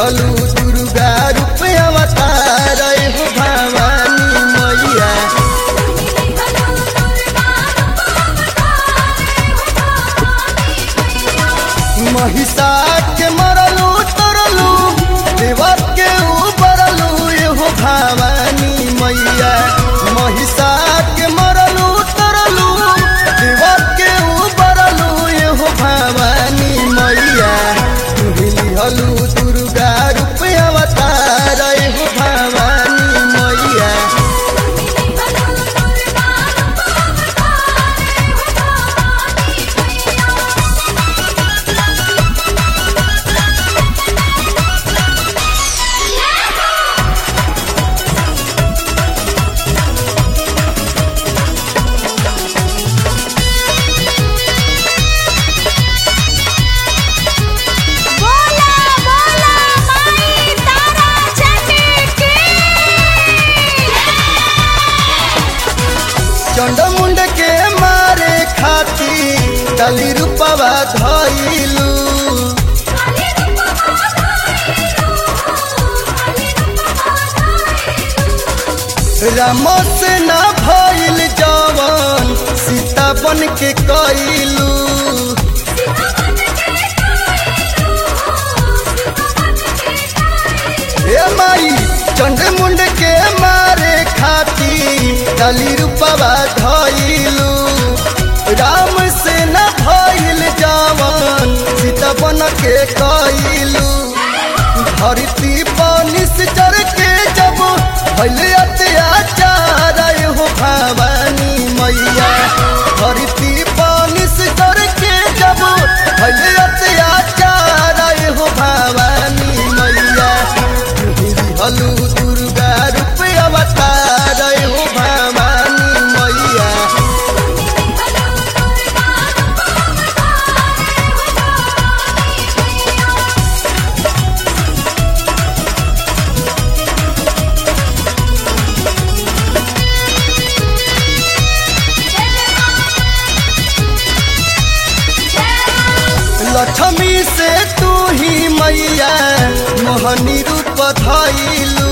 हलू दुर्गा रूप अवतार हो भवानी मैया महिषा के मरलू तरलू देवत के उबरलू एहो भवानी मैया महिषा के मरलू तरलू देवत के उबरलू एहो भवानी मैया तुहिली हलू दुर्गा रूप अवतार एहो भवानी मैया बोला बोला माई तारा चंडी की चंडमुंड के मारे खाती दली रूपवा धइलू राम से ना भइल जवन सीता बन के कइलू हे माई चंडमुंड के मारे खाती दली रूपवा धइलू राम से ना भइल जवन सीता बन के कइलू धरती पानिस चढ़ के जब भइल अत्याचार हो भवानी मैया धरती पानिस चढ़ के जब भइल अत्याचार हो भवानी मैया तुहिरी हलू दुर्गा रूप अवतार हो भवानी मैया लक्ष्मी से तू ही मैया मोहनी रूप धइलू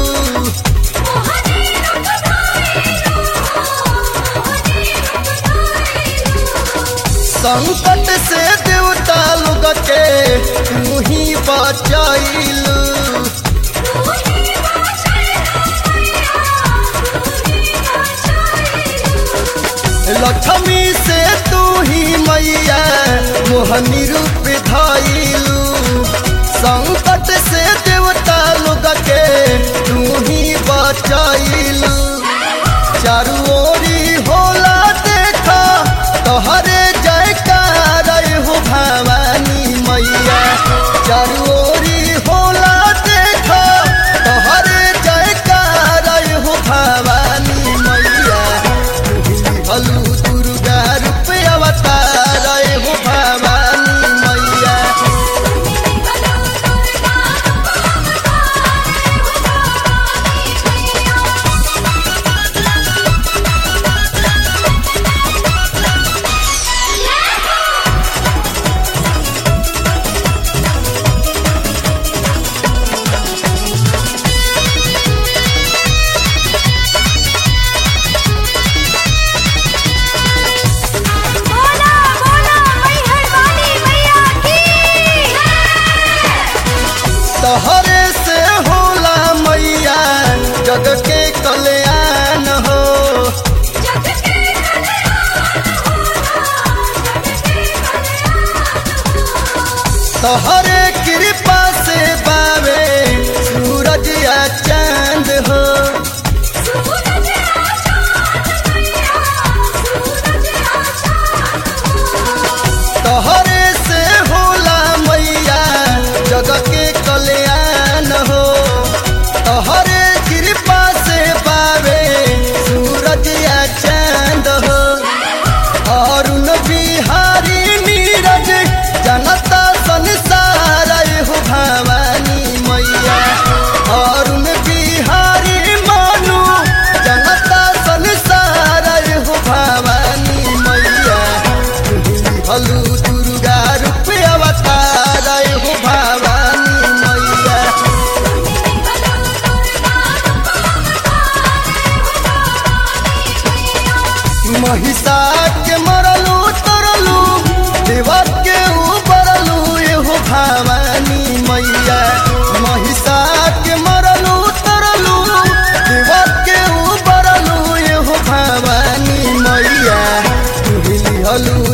संकट से देवता लोग के तू ही बचैलू लक्ष्मी से तू ही मैया मोहनी रूप धइलू संकट से देवता लोग के तू ही बचैलू चारू ओरी होला देखा तोहरे जयकार हो भवानी मैया चारू ओरी होला देखा तोहरे जयकार हो भवानी मैया तुहिरी हलू दुर्गा रूप अवतार हो भवानी मैया बोला बोला मैहर वाली मैया की तहरे से होला मैया जग के कल्याण हो तहरे कृपा से बावे सूरज या चांद हो तहरे से होला मैया जग के कल्याण हो तहरे कृपा से पावे सूरज या चांद हो अरुण बिहारी नीरज जनता संसार दिहलू